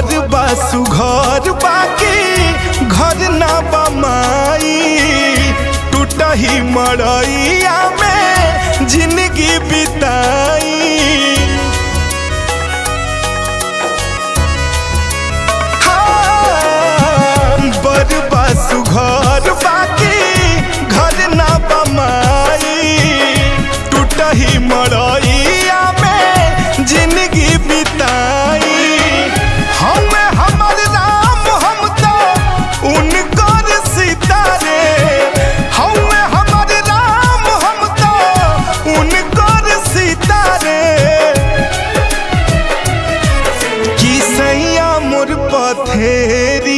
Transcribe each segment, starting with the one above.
बर बासु घर बाकी घर ना बमाई टूटही मड़ैया में जिंदगी बिताई बर बासु घर बाकी घर ना बमाई टूटही मड़ैया में जिंदगी बिताई हम हमर राम हम तो उनकर सितारे हम हमर राम हम तो उनकर सितारे की सैया मोर पथेरी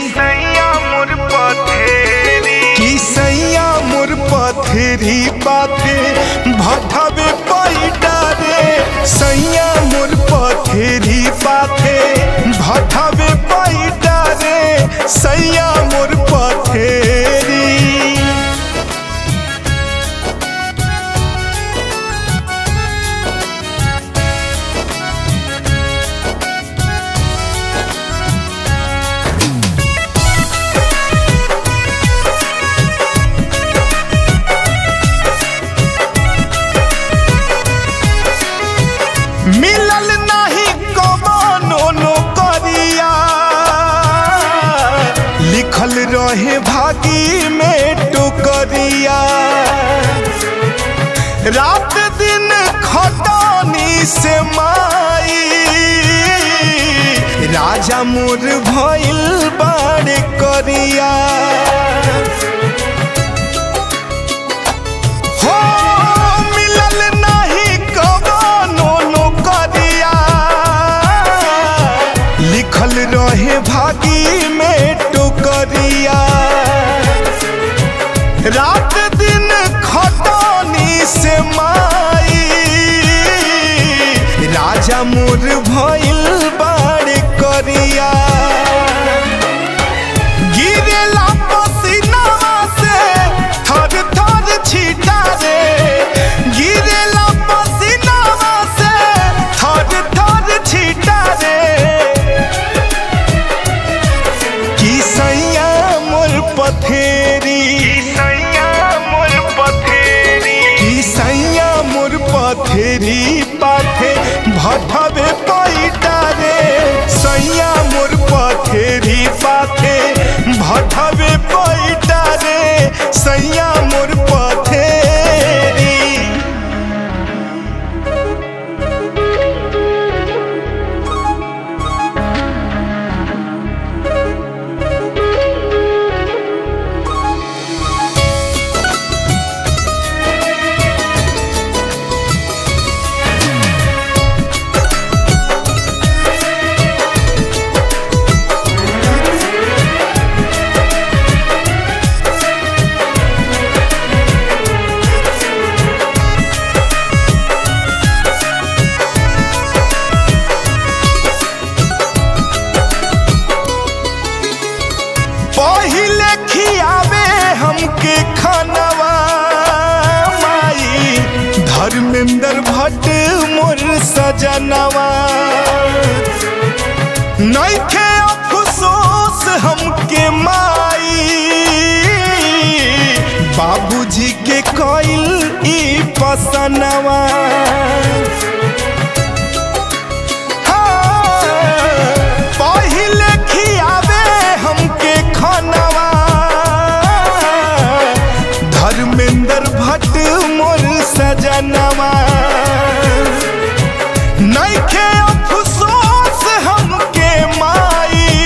की सैया मोर पथेरी पाथे भटवे पैडा रे सैया मोर पथेरी पाथे भटवे पैडा रे सैया मोर पथेरी मिलल नाही कमानो नौकरिया लिखल रहे भागी में टुकरिया रात दिन खटानी से माई राजा मोर भइल बाड़ करिया हो मिलल नाही कमानो नौकरिया लिखल रहे भागी में टुकरिया रात दिन खटानी से माई राजा मोर भइल बाड़ करिया गिरेला पसीनावा से थर थर छीटा रे गिरेला पसीनावा से थर थर छीटा रे की सैया मोर पथेरी की सैया मोर पथेरी पाथे भटवे पैटा रे सैया मोर पथेरी पाथे भटवे पैटा रे सैया मोर पथेरी पहिले खियावे हमके खानवा माई धर्मेंद्र भट्ट मोर सजनवा नइखे अफसोस हमके माई बाबूजी के कइल ई पसनवा पहिले खियावे हमके खानवा धर्मेंद्र भट्ट मोर सजनवा नइखे अफसोस हमके माई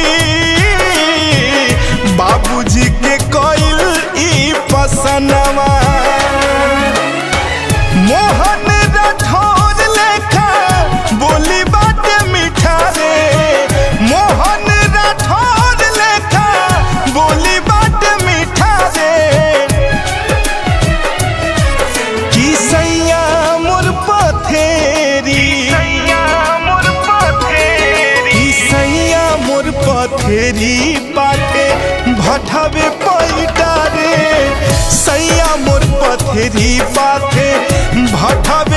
बाबूजी के कइल ई पसनवा मोहन राठौर लेखा बोली बात मीठा रे मोहन राठौर लेखा बोली बात मीठा रे की सैया मोर पथेरी की सैया मोर पथेरी पाटे भटवे पैटा रे सैया मोर पथेरी पाथे भटवे